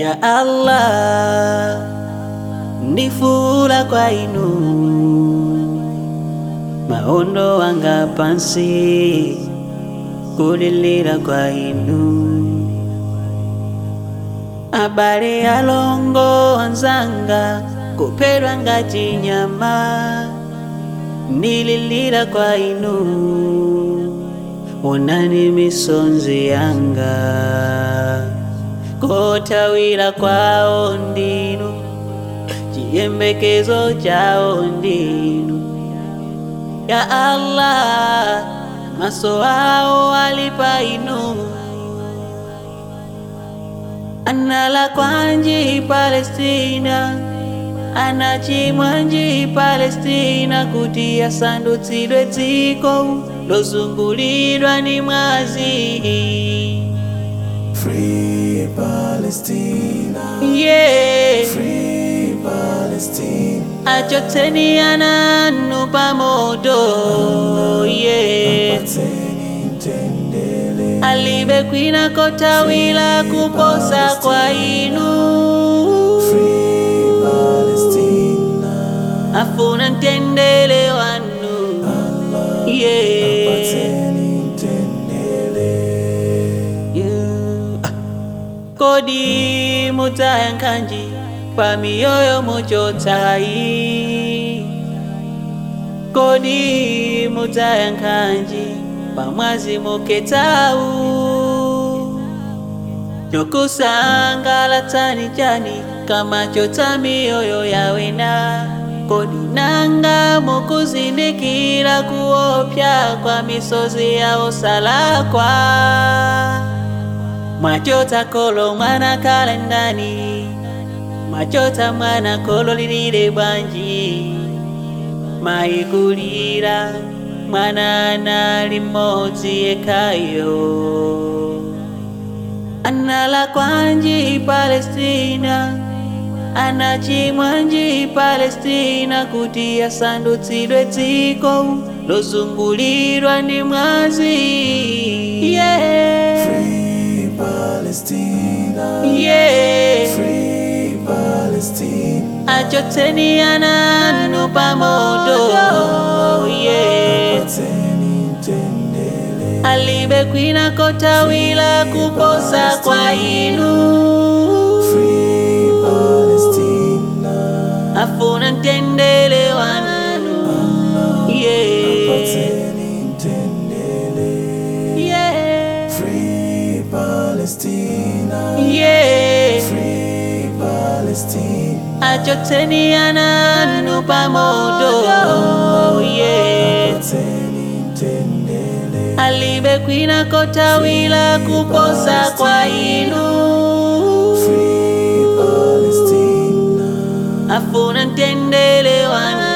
ya Allah ndifula kwa inu maondo wanga pansi kulilira kwa inu abale alongo wanzanga kupedwa ngati nyama nililira kwa inu onani misonzi yanga kotawira kwawo ndinu chiyembekezo chawo ndinu ya Allah maso awo ali pa inu anala kwanji Palestina anachimwanji Palestina kuti asandutsidwe dziko lozungulidwa ni mwazi Free Palestina, yeah. free Palestine, achotseni ananu pamoto yeah. patseni mtendere, alibe kwina kotawira kuposa kwa inu free Palestina, afuna mtendere wanu yeah. patseni mtendere, Yeah. kodi mutayankhanji pa miyoyo muchotsayi kodi mutayankhanji pa mwazi muketsawu chokusangalatsani chani kama chotsa miyoyo yawena kodi nanga mukuzindikira kuopsa kwa misozi yawo salakwa mwachotsa kolo mwana kale ndani mwachotsa mwana kolo lilile bwanji mayikulira mwana anali mmodzi yekhayo anala kwanji Palestina anachimwanji Palestina kuti asandutsidwe dziko lozungulirwa ndi mwazi yeah. free Palestina, yeah. free Palestine, achotseni ananu pamoto yeah. patseni mtendere, alibe kwina kotawira kuposa kwa inu free Palestina, afuna mtendere wanu yeah. patseni mtendere, Yeah. free Palestina, Yeah. free Palestine, achotseni ananu pamoto yeah. patseni mtendere, alibe kwina kotawira kuposa kwa inu free Palestina, afuna mtendere wanu